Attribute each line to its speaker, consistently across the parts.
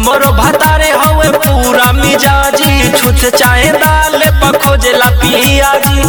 Speaker 1: हमरो भतारे हवे पूरा मिजाजी छुछ चाहे दाल पखोजेला पियाजी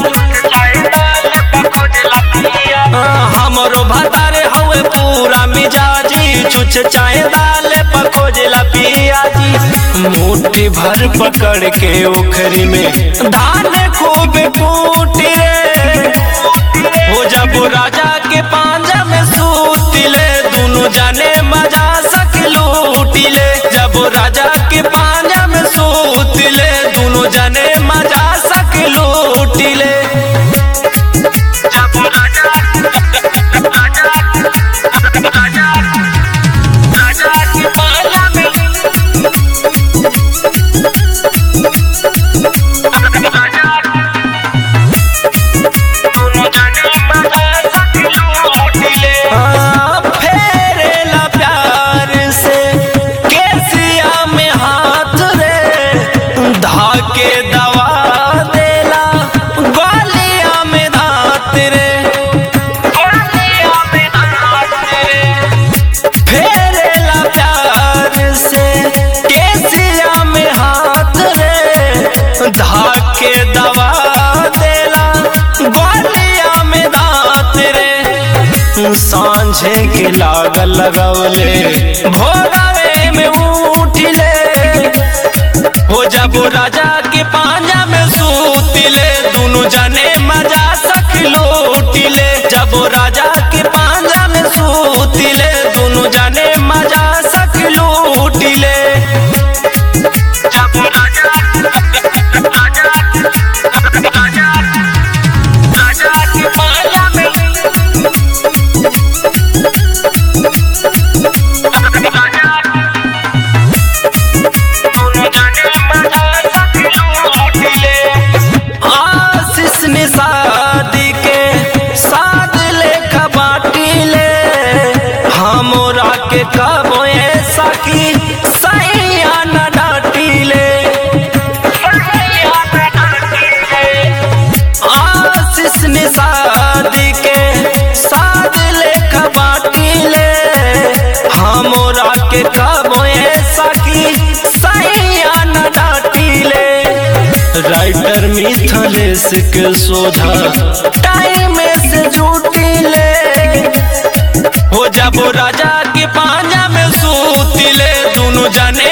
Speaker 1: हाँ, हमरो भतारे हवे पूरा मिजाजी छुछ चाहे दाल पखोजेला पियाजी मुट्ठी भर पकड़ के ओखरी में धान खूब कूटी रे हो जब राजा के पांजा में सूतिले दोनों जाने मजा सक लूटिले जब राजा के पांजा में सूतिले दोनों जाने मजा सक लूटिले जब राजा राजा राजा राजा के पांजा हाँ, फेरेला प्यार से केसिया में हाथ रे धाके दवा देला ग्वालिया में धात रे ग्वालिया में धात रे फेरेला प्यार से केसिया में हाथ रे धाके दवा देला ग्वालिया में दांत रे सांझे के लागल लगवले भोरवे में उठिले हो जब राजा के पांजा में सूतिले दोनों जने मजा सख लूटिले जब राजा के पांजा में सूतिले दोनों जने मजा सख लूटिले जब राजा राजा राजा राजा के पांजा में आशीष ने शादी के साथ लेखा बाटिले हमरा के कबो ऐसा की सैया न डाटिले आशीष ने शादी के साथ लेखा बाटिले हमरा के कबो ऐसा की सैया न डाटिले राइटर मिथलेश के सोझा टाइम से जुटिले हो जब राजा के पांजा में सूतिले दोनों जाने